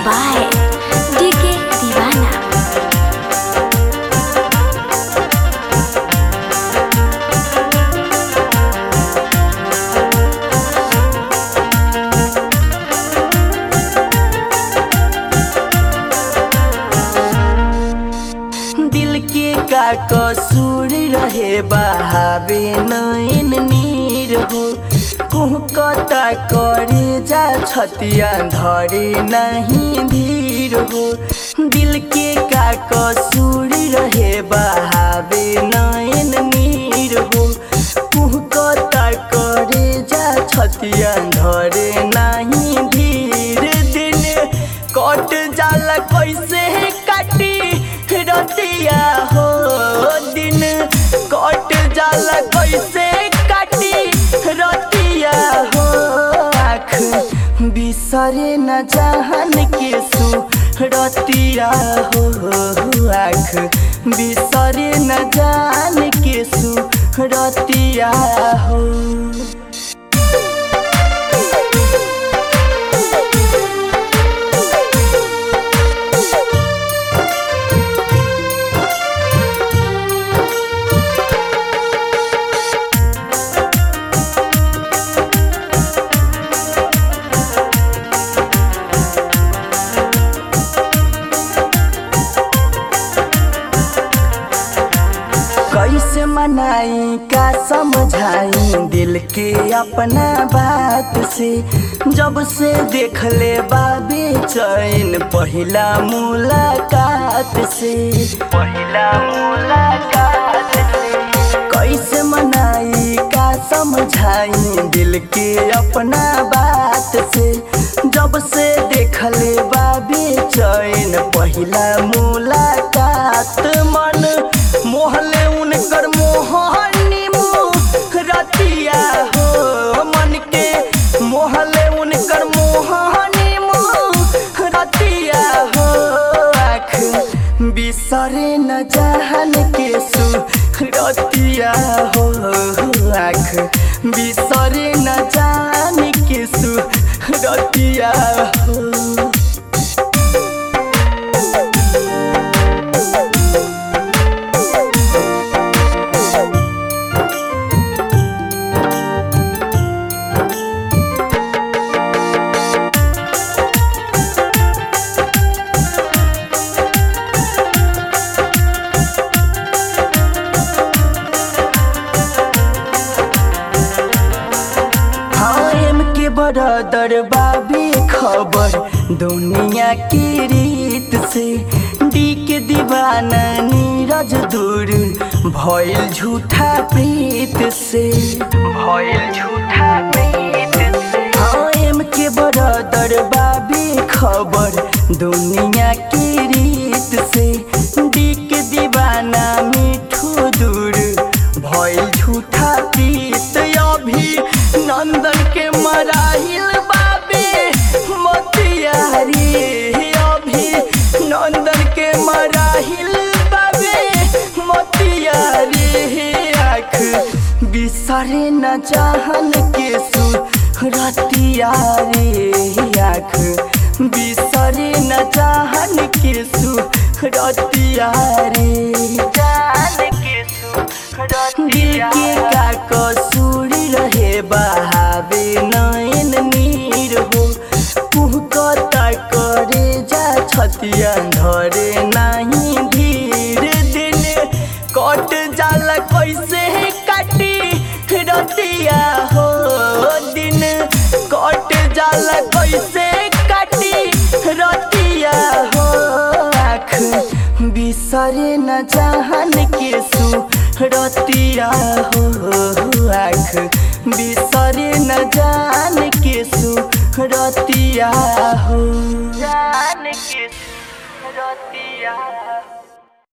by DK Divana. दिल के का कसूर रहे बहावे नैन नीर हो कुहकता करे जा छतिया धरे नहीं धीर हो दिल के का कसूर रहे बहावे नैन नीर हो कुहकता करे जा छतिया धरे नहीं धीर दिन कट जाला कैसे काटी रतिया हो दिन कट जाला कैसे काटी रतिया हो आँख बिसरे न जहन के सु रतिया हो आँख बिसरे न जान के सु रतिया हो कैसे मनाई का समझाई दिल के अपना बात से जब से देख ले बाबे चैन पहिला मुलाकात से पहिला मुलाकात से कैसे मनाई का समझाई दिल के अपना बात से जब से देख ले बाबे चैन पहिला मुलाकात मन मोहले उनकर मोहनी मुँह रतिया हो मन के मोहले उनकर मोहनी मुँह रतिया हो आँख बिसरे न जहन के सु रतिया हो आँख बिसरे न जान के सु रतिया हो हाँ एम के बरदर बाबी खबर दुनिया की रीत से डी के दीवाना नीरज दूर भइल झूठा प्रीत से भइल झूठा प्रीत से हाँ एम के बरदर बाबी खबर दुनिया की रीत से डी के दीवाना मिठू दूर भइल झूठा प्रीत अभी नंदन के मराहिल बाबे मोतियारी अभी नंदन के मराहिल बाबे मोतियारी आँख बिसरे न चाहन के सु रतिया रे आँख बिसरे न चाहन के सु रतिया रे जान के सु दिल के का कसूर रहे बहावे नैन नीर हो कुहकता करे जा छतिया धरे नहीं धीर दिन कट जाला कैसे काटी रतिया हो दिन कट जाला कैसे काटी रतिया हो आँख बिसरे न जहन के सु रतिया हो आँख बिसरे न जान के सु रतिया हो जान के सु रतिया